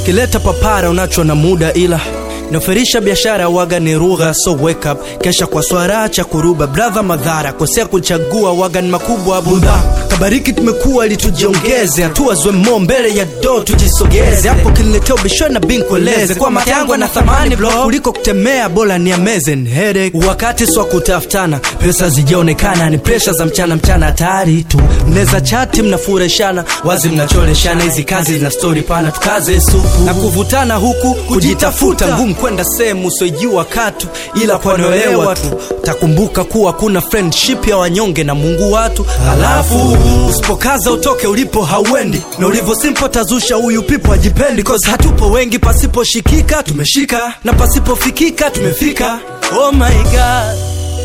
kileta papara unacho na muda ila nafirisha biashara waga ni rugha so wake up kesha kwa swara cha kuruba brother madhara kosea kuchagua waga ni makubwa budha kabariki tumekuwa ili tujiongeze hatua zwemo mbele ya do tujisogeze hapo kiniletea ubishwe na binkueleze kwa mata yangu na thamani blo kuliko kutemea bora ni amazing headache wakati swa kutafutana pesa zijaonekana ni presha za mchana mchana hatari tu mneza chati mnafureshana wazi mnacholeshana hizi kazi zina stori pana tukaze supu na kuvutana huku kujitafuta ngumu kwenda sehemu usiojua katu ila kwanoelewa tu takumbuka kuwa kuna friendship ya wanyonge na mungu watu halafu usipokaza utoke ulipo hauendi na ulivyo simpo tazusha huyu pipo ajipendi cause hatupo wengi pasiposhikika tumeshika na pasipofikika tumefika oh my god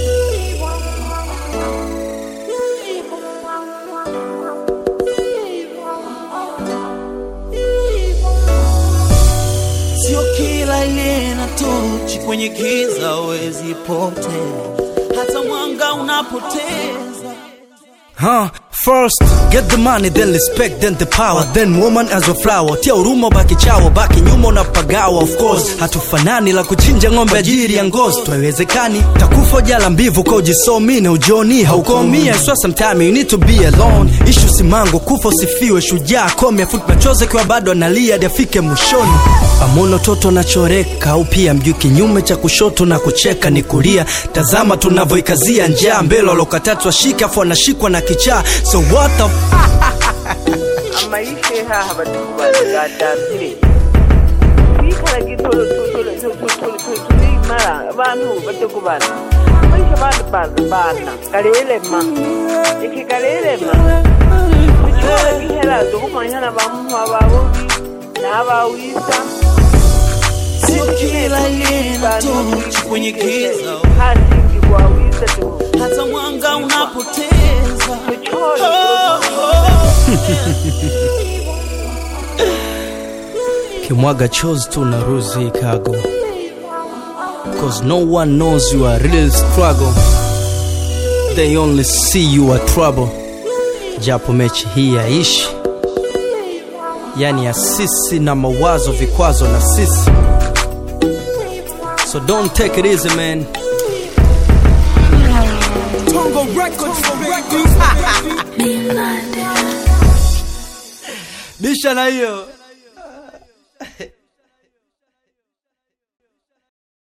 sio kila ile na tochi kwenye giza wezi potea hata mwanga unapoteza Huh? First, get the money, then respect, then the power, then woman as a flower. Tia huruma, baki chawa, baki nyuma unapagawa. Of course, hatufanani la kuchinja ng'ombe ajili ya ngozi, twaiwezekani. Takufa jala mbivu kwa ujisomi na ujoni haukomia. So sometime you need to be alone. Ishu simango, kufa usifiwe, shujaa kome, afuti machozi kwa bado analia hadi afike mwishoni. Pamono toto nachoreka au pia mjui kinyume cha kushoto na kucheka ni kulia. Tazama tunavyoikazia njaa mbele walokatatu washika afu wanashikwa na kichaa. So what the f- amayishe haha batukubazigandambire twikala gitolo tulimala abantu batekubana amayisha bantu baza bana galelema iki galelema tukiwala gihera tukumanyana bamuha babubi n'abawisa sio kila ile na tochi kwenye giza hasingibwa wisa tu hata mwanga unapoteza tuchole kimwaga chozi tu na ruzi kago cause no one knows your real struggle they only see you are trouble japo mechi hii yaishi yani ya sisi na mawazo vikwazo na sisi so don't take it easy man bisha na hiyo